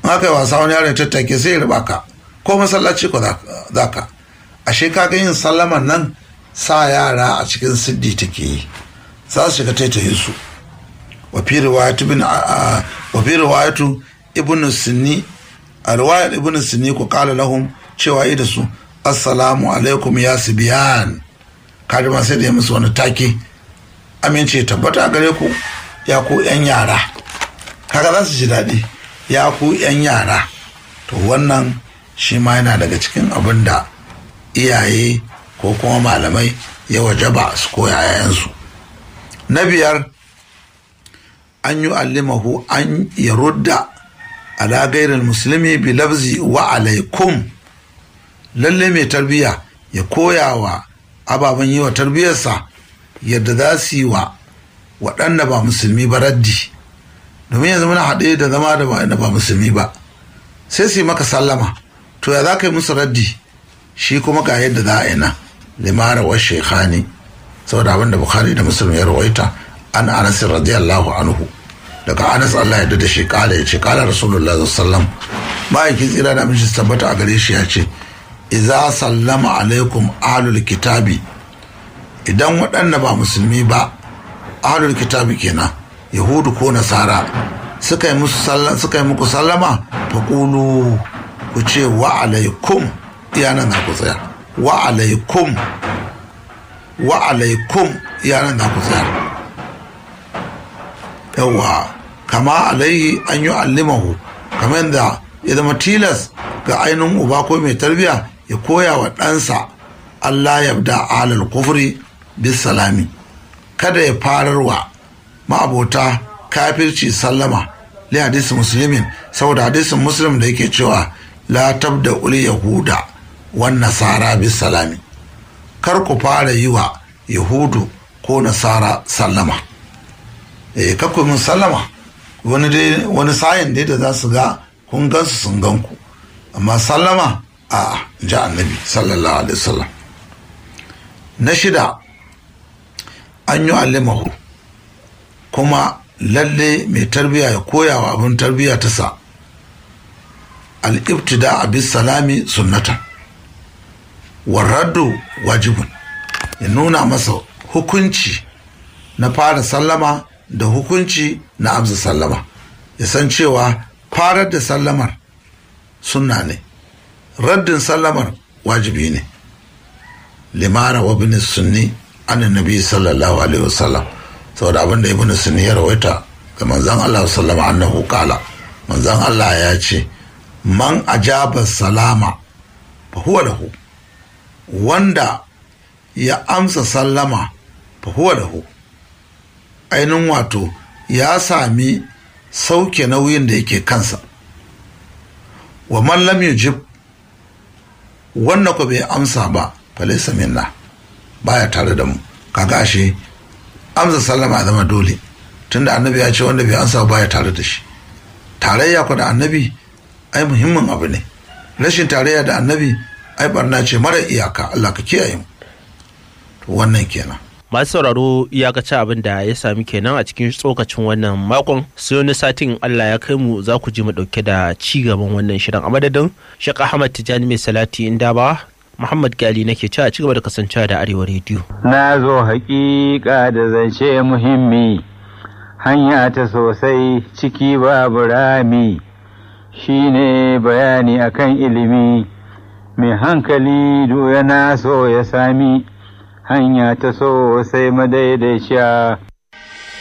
haka yi wasa wani yaron tattake sai ya riba ka ko masallaci ko za ka ashe kaga yin sallaman nan sa yara a cikin siddi take yi za su shiga taitaye su wa fi riwayatu bin wa fi riwayatu ibn sunni a riwayar ibn sunni ku kala lahum cewa da su assalamu alaikum ya sibiyan kaji ma sai da ya musu wani take amince tabbata gare ku ya ku yan yara kaga za su ji daɗi ya ku yan yara to wannan shi ma yana daga cikin abin da iyaye ko kuma malamai ya wajaba su koya yayansu na biyar an yi allimahu an ya rudda ala gairar musulmi bi lafzi wa alaikum lalle mai tarbiyya ya koya wa ababen yi wa tarbiyyarsa yadda za su yi wa waɗanda ba musulmi ba raddi domin yanzu muna haɗe da zama da ba ba musulmi ba sai su yi maka sallama to ya za ka yi musu raddi shi kuma ga yadda za a yi nan limara wa shekhani saboda abin da bukhari da muslim ya rawaita an anas radiyallahu anhu daga anas allah ya da shi kala ya ce kala rasulullah sallam ma'aikin tsira da aminci tabbata a gare shi ya ce iza sallama alaikum ahlul kitabi idan waɗanda ba musulmi ba ahlul kitabi kenan yahudu ko nasara suka yi muku sallama fa kulu ku ce wa alaikum iyanan za ku tsaya wa alaikum wa alaikum iyanan za ku tsaya yawa kama alaihi an yi allimahu kamar yadda ya zama tilas ga ainihin uba ko mai tarbiya ya koya wa ɗansa Allah ya da alal kufri bis salami kada ya fararwa ma'abota kafirci sallama li hadisi musulmin saboda hadisin muslim da yake cewa la tabda uli yahuda wan nasara bis salami kar ku fara yi wa yahudu ko nasara sallama eh kakku min sallama wani dai wani sayin dai da za su ga kun gansu sun gan ku amma sallama a ji annabi sallallahu alaihi wasallam na shida an yi alimahu kuma lalle mai tarbiya ya koya wa abin tarbiya ta sa al'ibtida abis salami sunnata warraddu wajibun ya nuna masa hukunci na fara sallama da hukunci na amsa sallama ya san cewa farar da sallamar sunna ne raddin sallamar wajibi ne limara wa bin sunni an nabi sallallahu alaihi wasallam saboda abin da ibn sunni ya rawaita ga manzon Allah sallama annahu qala manzon Allah ya ce man ajaba salama fa huwa lahu wanda ya amsa sallama fa huwa lahu ainihin wato ya sami sauke nauyin da yake kansa wa man lam yujib wanda ko bai amsa ba falaisa minna baya tare da mu kaga ashe amsa sallama zama dole tunda annabi ya ce wanda bai amsa baya tare da shi tarayya ku da annabi ai muhimmin abu ne rashin tarayya da annabi ai barna ce mara iyaka Allah ka kiyaye mu wannan kenan masu sauraro iyakaci abin da ya sami kenan a cikin tsokacin wannan makon sai wani satin Allah ya kai mu za ku ji mu dauke da ci gaban wannan shirin a madadin Sheikh Ahmad Tijani mai salati inda ba Muhammad Gali nake ci a cigaba da kasancewa da Arewa Radio. Na zo hakika da zance muhimmi hanya ta sosai ciki babu rami shine bayani akan ilimi mai hankali yana so ya sami hanya ta so sai madaidaiciya